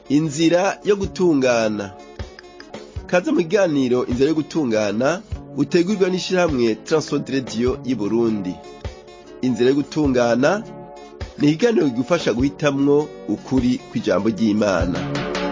inzira yo gutungana kaze mu kiganiro inzira yo gutungana utegurirwa n'ishirahamwe Transworld Radio y'Uburundi inzira yo gutungana ni ikiganiro kigufasha guhitamwo ukuri kw'ijambo ry'Imana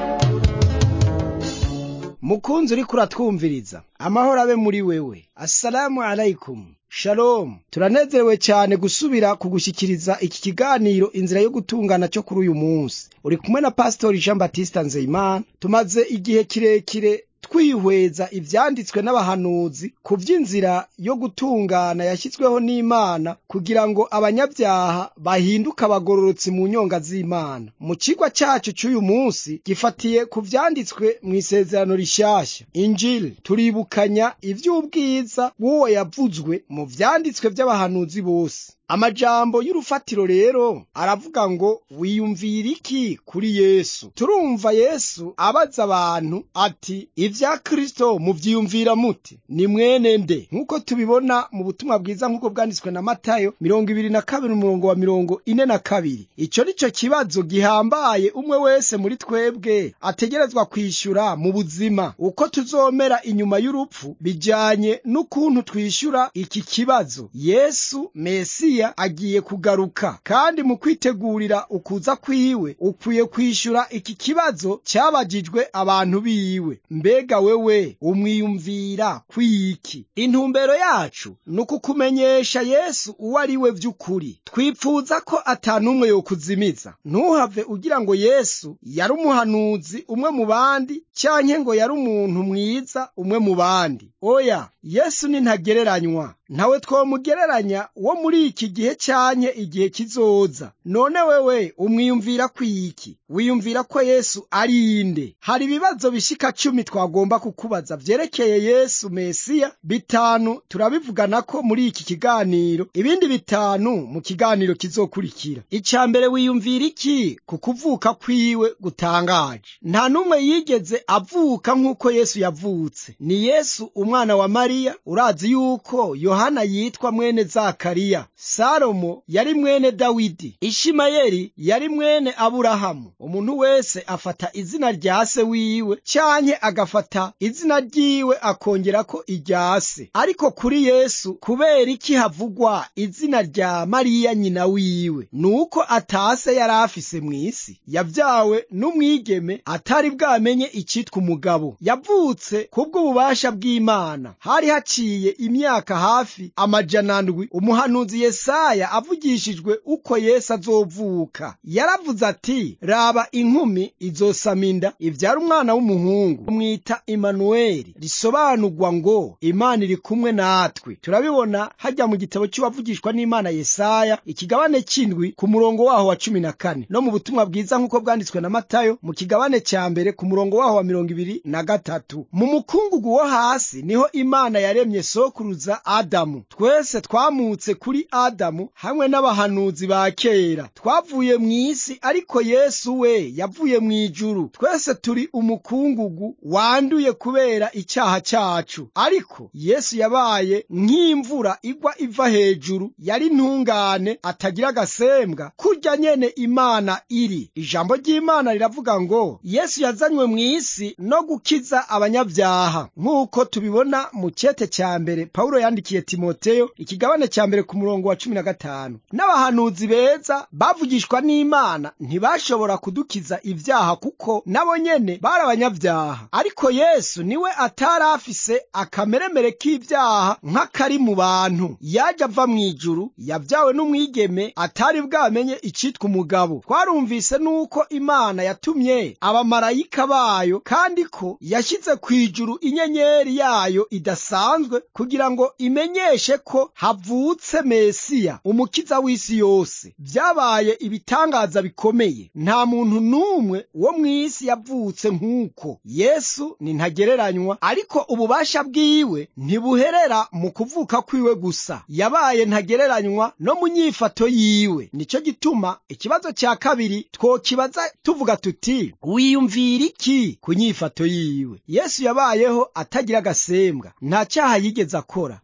mukunzi uriko uratwumviriza amahoro abe muri wewe assalamu alaikum shalom turanezerewe cyane gusubira kugushyikiriza iki kiganiro inzira yo gutungana cyo kuri uyu munsi uri kumwe na pasitori jean batista nzeyimana tumaze igihe kirekire twihweza ivyanditswe n'abahanuzi ku vy'inzira yo gutungana yashyizweho n'imana kugira ngo abanyabyaha bahinduke abagororotsi mu nyonga z'imana mu cigwa cacu c'uyu munsi gifatiye ku vyanditswe mw'isezerano rishasha injili turibukanya ivy'ubwiza bw'uwo yavuzwe mu vyanditswe vy'abahanuzi bose amajambo y'urufatiro rero aravuga ngo wiyumvira iki kuri yesu turumva yesu abaza abantu ati ivya kristo muvyiyumvira muti ni mwene nde nk'uko tubibona mu butumwa bwiza nk'uko bwanditswe na matayo mirongo ibiri na kabiri umurongo wa mirongo ine na kabiri ico ni co kibazo gihambaye umwe wese muri twebwe ategerezwa kwishura mu buzima uko tuzomera inyuma y'urupfu bijanye n'ukuntu twishyura iki kibazo yesu mesiya agiye kugaruka kandi mu kwitegurira ukuza kwiwe ukwiye kwishyura iki kibazo cyabajijwe abantu biwe mbega wewe umwiyumvira kwiki intumbero yacu ni ukukumenyesha yesu uwo ari we by'ukuri twipfuza ko atanumwe yokuzimiza ntuhave ugira ngo yesu yari umuhanuzi umwe mu bandi cyanke ngo yari umuntu mwiza umwe mu bandi oya yesu ni ntagereranywa ntawe twomugereranya wo muri iki gihe cyanye igihe kizoza none wewe umwiyumvira kwiki wiyumvira ko yesu ari inde hari ibibazo bishika cumi twagomba kukubaza vyerekeye yesu mesiya bitanu turabivugana ko muri iki kiganiro ibindi bitanu mu kiganiro kizokurikira ica mbere wiyumvira iki ku kuvuka kwiwe gutangaje nta n'umwe yigeze avuka nk'uko yesu yavutse ni yesu umwana wa mariya urazi yuko yohana yitwa mwene zakariya salomo yari mwene dawidi ishimayeli yari mwene aburahamu umuntu wese afata izina rya se wiwe canke agafata izina ryiwe akongerako irya se ariko kuri yesu kubera iki havugwa izina rya mariya nyina wiwe nuko atase yari afise mw'isi yavyawe n'umwigeme atari bwamenye icitwa umugabo yavutse kubw'ububasha bw'imana hari haciye imyaka hafi amajana ndwi umuhanuzi yesaya avugishijwe uko yesu azovuka yaravuze ati raba inkumi izosama inda ivyara umwana w'umuhungu umwita imanuweli risobanurwa ngo imana iri kumwe natwe turabibona hajya mu gitabo cy'uwavugishwa n'imana yesaya ikigabane c'indwi ku murongo waho wa cumi na kane no mu butumwa bwiza nk'uko bwanditswe na matayo mu kigabane ca mbere ku murongo waho wa mirongo ibiri na gatatu mu mukungugu wo hasi niho imana yaremye sokuruza adamu twese twamutse kuri adamu hamwe n'abahanuzi ba kera twavuye mu isi ariko yesu we yavuye mu ijuru twese turi umukungugu wanduye kubera icyaha cyacu ariko yesu yabaye nk'imvura igwa iva hejuru yari ntungane atagira agasembwa kurya nyene imana iri ijambo ry'imana riravuga ngo yesu yazanywe mu isi no gukiza abanyabyaha nk'uko tubibona mu cete cya mbere pawulo yandikiye timoteyo ikigabane cya mbere ku murongo wa cumi na gatanu n'abahanuzi beza bavugishwa n'imana ntibashobora kudukiza ibyaha kuko nabo nyene bari abanyabyaha ariko yesu niwe atari afise akameremere k'ibyaha nk'akari mu bantu yaje ava mu ijuru yabyawe n'umwigeme atari bwamenye icitwa umugabo twarumvise n'uko imana yatumye abamarayika bayo kandi ko yashyize ku ijuru inyenyeri yayo idasanzwe kugira ngo imenyeshe ko havutse mesiya umukiza w'isi yose byabaye ibitangaza bikomeye nta muntu n'umwe wo mu isi yavutse nk'uko yesu ni ntagereranywa ariko ububasha bwiwe ntibuherera mu kuvuka kwiwe gusa yabaye ntagereranywa no mu nyifato yiwe nicyo gituma ikibazo cya kabiri twokibaza tuvuga tuti wiyumvira iki ku nyifato yiwe yesu yabayeho atagira agasembwa nta cyaha yigeze akora ntiyigeze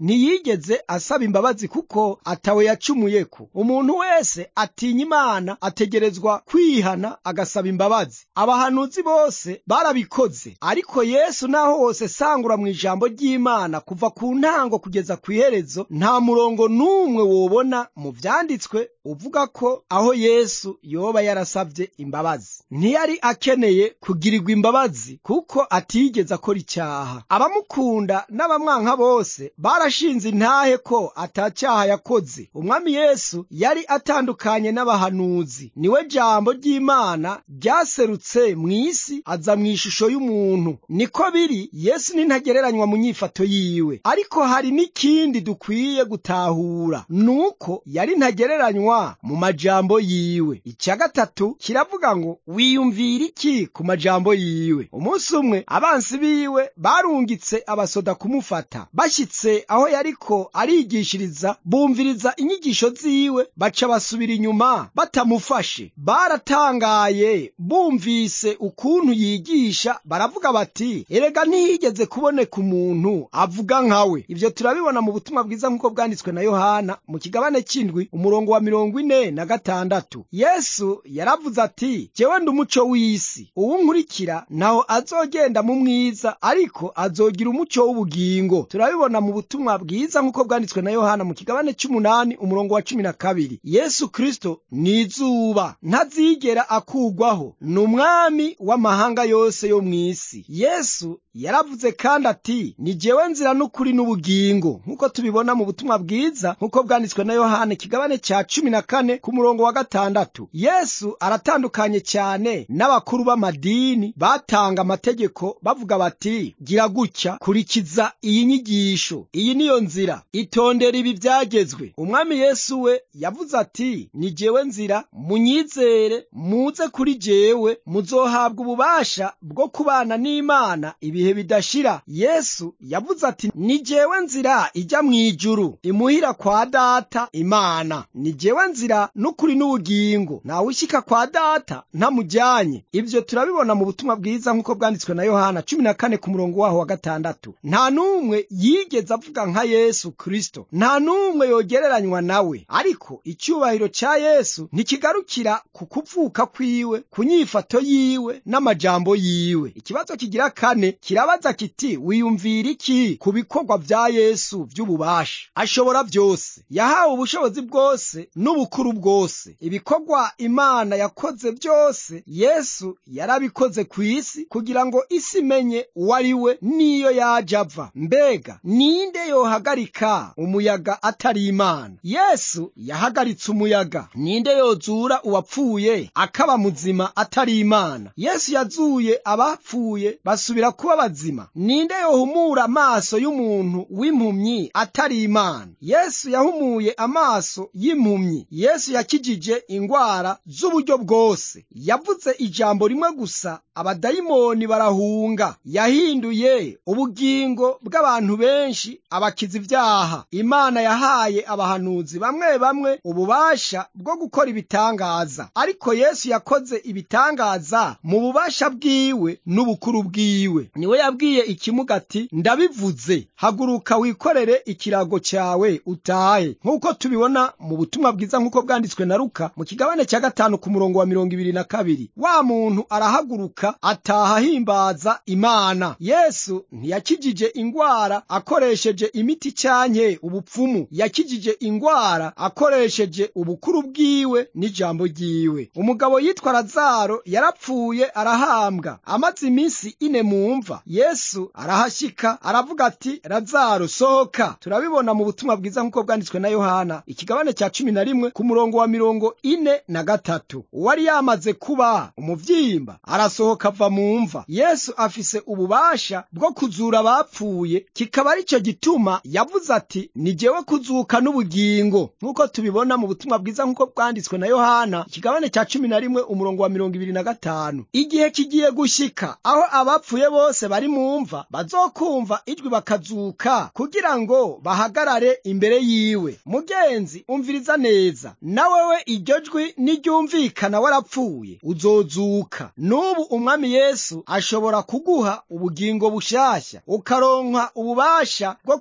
ntiyigeze asaba imbabazi kuko atawe yacumuyeko umuntu wese atinya imana ategerezwa kwihana agasaba imbabazi abahanuzi bose barabikoze ariko yesu naho wose sangura mu ijambo ry'imana kuva ku ntango kugeza ku iherezo nta murongo n'umwe wobona mu vyanditswe uvuga ko aho yesu yoba yarasabye imbabazi ntiyari akeneye kugirirwa imbabazi kuko atigeze akora icyaha abamukunda n'abamwanka bose barashinze intahe ko atacyaha yakoze umwami yesu yari atandukanye n'abahanuzi niwe jambo ry'imana ryaserutse mu isi aza mu ishusho y'umuntu niko biri yesu nintagereranywa mu nyifato yiwe ariko hari n'ikindi dukwiye gutahura nuko yari ntagereranywa mu majambo yiwe icya gatatu kiravuga ngo wiyumvira iki ku majambo yiwe umunsi umwe abansi biwe barungitse abasoda kumufata bashyitse aho yariko arigishiriza bumviriza inyigisho ziwe baca basubira inyuma batamufashe baratangaye bumvise ukuntu yigisha baravuga bati erega ntihigeze kuboneka umuntu avuga nkawe ibyo turabibona mu butumwa bwiza nk'uko bwanditswe na yohana mu kigabane cy'indwi umurongo wa mirongo ine na gatandatu yesu yaravuze ati jyewe ndi umuco w'isi uwunkurikira ntaho azogenda mu mwiza ariko azogira umuco w'ubugingo turabibona mu butumwa bwiza nk'uko bwanditswe na yohana mu kigabane cy'umunani umurongo wa cumi na kabiri yesu kristo ni izuba ntazigera akugwaho ni umwami w'amahanga yose yo mu isi yesu yaravuze kandi ati ni jyewe nzira n'ukuri n'ubugingo nk'uko tubibona mu butumwa bwiza nk'uko bwanditswe na yohana ikigabane cya cumi na kane ku murongo wa gatandatu yesu aratandukanye cyane n'abakuru b'amadini batanga amategeko bavuga bati gira gutya kurikiza iyi nyigisho iyi niyo nzira itondera ibi byagezwe umwami yesu we yavuze ati ni jyewe nzira munyizere muze kuri jyewe muzohabwa ububasha bwo kubana n'imana ibihe bidashira yesu yavuze ati ni jyewe nzira ijya mu ijuru imuhira kwa data imana ni jyewe nzira n'ukuri n'ubugingo ntawe ushyika kwa data ntamujyanye ibyo turabibona mu butumwa bwiza nk'uko bwanditswe na yohana cumi na kane ku murongo waho wa gatandatu nta n'umwe yigeze avuga nka yesu kristo nta n'umwe yogereranywa nawe ariko icyubahiro cya yesu ntikigarukira ku kuvuka kwiwe ku nyifato yiwe n'amajambo yiwe ikibazo kigira kane kirabaza kiti wiyumvira iki ku bikorwa bya yesu by'ububasha ashobora byose yahawe ubushobozi bwose n'ubukuru bwose ibikorwa imana yakoze byose yesu yarabikoze ku isi kugira ngo isi imenye uwo ari we n'iyo yaje ava mbega ninde yohagarika umuyaga atari imana yesu yahagaritse umuyaga ninde yozura uwapfuye akaba muzima atari imana yesu yazuye abapfuye basubira kuba bazima ninde yohumura amaso y'umuntu w'impumyi atari imana yesu yahumuye amaso y'impumyi yesu yakijije ingwara z'uburyo bwose yavuze ijambo rimwe gusa abadayimoni barahunga yahinduye ubugingo bw'abantu benshi abakiza ibyaha imana yahaye abahanuzi bamwe bamwe ububasha bwo gukora ibitangaza ariko yesu yakoze ibitangaza mu bubasha bwiwe n'ubukuru bwiwe niwe yabwiye ikimuga ati ndabivuze haguruka wikorere ikirago cyawe utahe nk'uko tubibona mu butumwa bwiza nk'uko bwanditswe na ruka mu kigabane cya gatanu ku murongo wa mirongo ibiri na kabiri wa muntu arahaguruka ataha ahimbaza imana yesu ntiyakijije ingwara akoresheje imiti cyanke ubupfumu yakijije ingwara akoresheje ubukuru bwiwe n'ijambo ryiwe umugabo yitwa lazaro yarapfuye arahambwa amaze iminsi ine mu mva yesu arahashyika aravuga ati lazaro sohoka turabibona mu butumwa bwiza nk'uko bwanditswe na yohana ikigabane cya cumi na rimwe ku murongo wa mirongo ine na gatatu uwari yamaze kuba umuvyimba arasohoka ava mu mva yesu afise ububasha bwo kuzura abapfuye kikaba ari cyo gituma yavuze ati ni jyewe kuzuka n'ubugingo nk'uko tubibona mu butumwa bwiza nk'uko bwanditswe na yohana ikigabane cya cumi na rimwe umurongo wa mirongo ibiri na gatanu igihe kigiye gushyika aho abapfuye bose bari mu mva bazokumva ijwi bakazuka kugira ngo bahagarare imbere yiwe mugenzi umviriza neza nawewe iryo jwi niryumvikana warapfuye uzozuka n'ubu umwami yesu ashobora kuguha ubugingo bushasha ukaronka ububasha bwo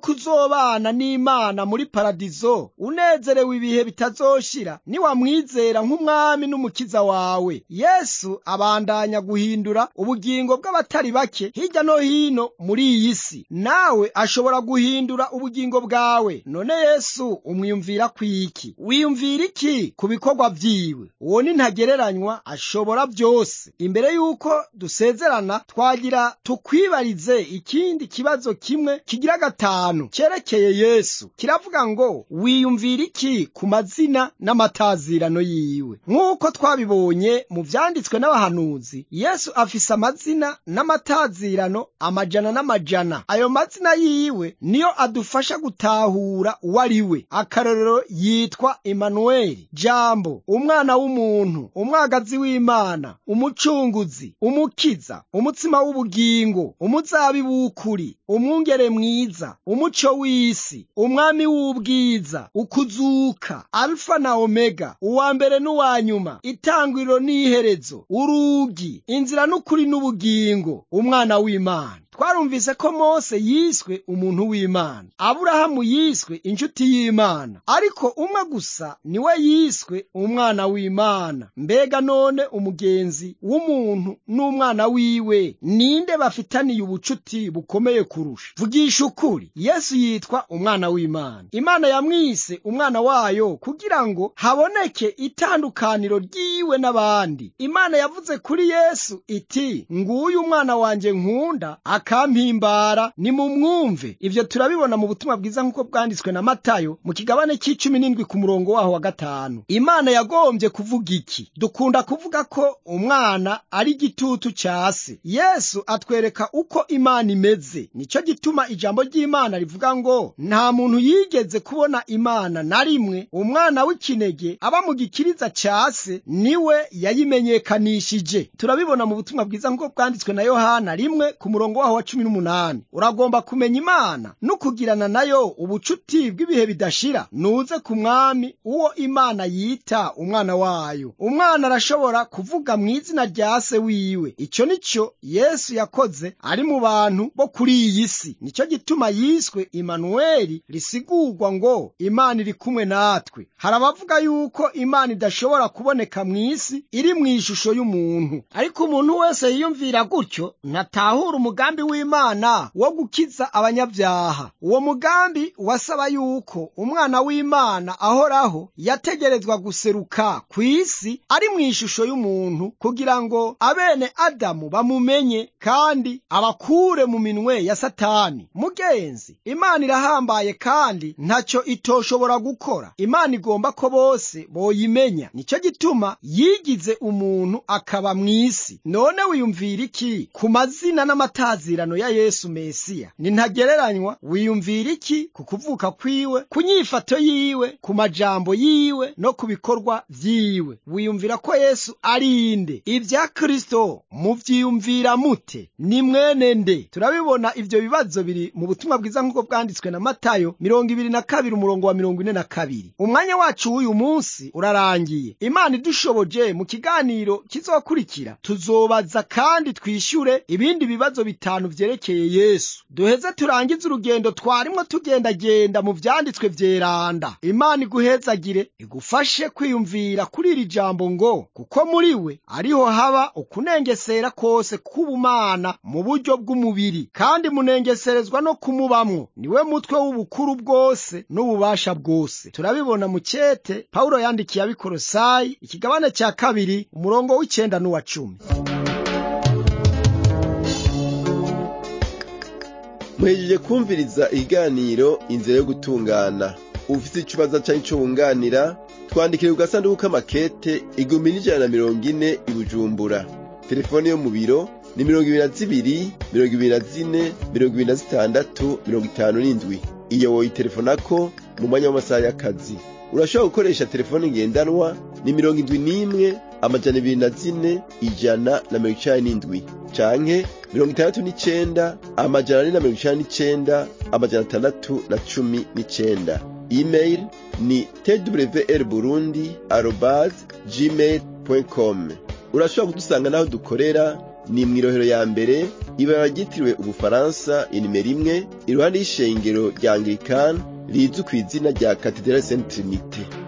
uzobana n'imana muri paradizo unezerewe ibihe bitazoshira niwamwizera nk'umwami n'umukiza wawe yesu abandanya guhindura ubugingo bw'abatari bake hirya no hino muri iyi si nawe ashobora guhindura ubugingo bwawe none yesu umwiyumvira kwiki wiyumvira iki ku bikorwa vyiwe uwo ni ntagereranywa ashobora byose imbere y'uko dusezerana twagira tukwibarize ikindi kibazo kimwe kigira gatanu cyerekeye yesu kiravuga ngo wiyumvira iki ku mazina n'amatazirano yiwe nk'uko twabibonye mu vyanditswe n'abahanuzi yesu afise amazina n'amatazirano amajana n'amajana ayo mazina yiwe niyo adufasha gutahura uwo ari we akarorero yitwa Emanueli jambo umwana w'umuntu umwagazi w'imana umucunguzi umukiza umutsima w'ubugingo umuzabibu w'ukuri umwungere mwiza umuco w'isi umwami w'ubwiza ukuzuka alfa na omega uwa mbere n'uwa nyuma itangiriro n'iherezo urugi inzira n'ukuri n'ubugingo umwana w'imana twarumvise ko mose yiswe umuntu w'imana aburahamu yiswe inshuti y'imana ariko umwe gusa niwe yiswe umwana w'imana mbega none umugenzi w'umuntu n'umwana wiwe ninde bafitaniye ubucuti bukomeye kurusha vugisha ukuri yesu yitwa umwana w'imana imana yamwise umwana wayo kugira ngo haboneke itandukaniro ry'iwe n'abandi imana yavuze kuri yesu iti nguyu umwana wanjye nkunda akampimbara nimumwumve ivyo turabibona mu butumwa bwiza nk'uko bwanditswe na matayo mu kigabane c'icumi n'indwi ku murongo waho wa gatanu imana yagombye kuvuga iki dukunda kuvuga ko umwana ari igitutu ca se yesu atwereka uko imana imeze nico gituma ijambo ry'imana rivuga ngo nta muntu yigeze kubona imana na rimwe umwana w'ikinege aba mu gikiriza ca se niwe yayimenyekanishije turabibona mu butumwa bwiza nk'uko bwanditswe na yohana rimwe ku murongo waho wa cumi n'umunani uragomba kumenya imana no kugirana nayo ubucuti bw'ibihe bidashira nuze ku mwami uwo imana yita umwana wayo umwana arashobora kuvuga mu izina rya se wiwe icyo nicyo yesu yakoze ari mu bantu bo kuri iyi si nicyo gituma yiswe imanuweli risigurwa ngo imana iri kumwe natwe hari abavuga yuko imana idashobora kuboneka mu isi iri mu ishusho y'umuntu ariko umuntu wese yiyumvira gutyo ntatahura umugambi w'imana wo gukiza abanyabyaha uwo mugambi wasaba yuko umwana w'imana ahoraho yategerezwa guseruka ku isi ari mu ishusho y'umuntu kugira ngo abene adamu bamumenye kandi abakure mu minwe ya satani mugenzi imana irahambaye kandi ntacyo itoshobora gukora imana igomba ko bose boyimenya nicyo gituma yigize umuntu akaba mu isi none wiyumvira iki ku mazina n'amatazirano ya yesu mesiya ni ntagereranywa wiyumvira iki ku kuvuka kwiwe ku nyifato yiwe ku majambo yiwe no ku bikorwa vyiwe wiyumvira ko yesu ari inde ibya kristo muvyiyumvira mute ni mwene nde turabibona ivyo bibazo biri mu butumwa bwiza nk'uko bwanditswe na matayo mirongo ibiri na kabiri umurongo wa mirongo ine na kabiri umwanya wacu w'uyu munsi urarangiye imana idushoboje mu kiganiro kizokurikira tuzobaza kandi twishyure ibindi bibazo bitanu vyerekeye yesu duheze turangize urugendo twarimwo tugendagenda mu vyanditswe vyeranda imana iguhezagire igufashe kwiyumvira kuri iri jambo ngo kuko muri we ariho haba ukunengesera kose k'ubumana mu buryo bw'umubiri kandi munengeserezwa no kumubamwo niwe mutwe w'ubukuru bwose n'ububasha bwose turabibona mu cete pawulo yandikiye abikorosayi ikigabane cya kabiri umurongo w'icenda n'uwa cumi muhejeje kumviriza ikiganiro inzira yo gutungana ufite ikibazo cyangwa icyo wunganira twandikire ku gasanduku k'amakete igihumbi n'ijana na mirongo ine i bujumbura telefone yo mu biro ni mirongo ibiri na zibiri mirongo ibiri na zine mirongo ibiri na zitandatu mirongo itanu n'indwi iyo woyitelefonako mu mwanya w'amasaha y'akazi urashobora gukoresha telefone ngendanwa ni mirongo indwi n'imwe amajana ibiri na zine ijana na mirongo icenda n'indwi canke mirongo itandatu n'icenda amajana ane na mirongo icenda n'icenda amajana atandatu na cumi n'icenda email ni twr burundi arobase gmail com urashobora kudusanga n'aho dukorera ni mw'irohero ya mbere ibara ryitiriwe ubufaransa inimero imwe iruhande y'ishengero rya anglikani rizwi ku izina rya katedrali saint trinite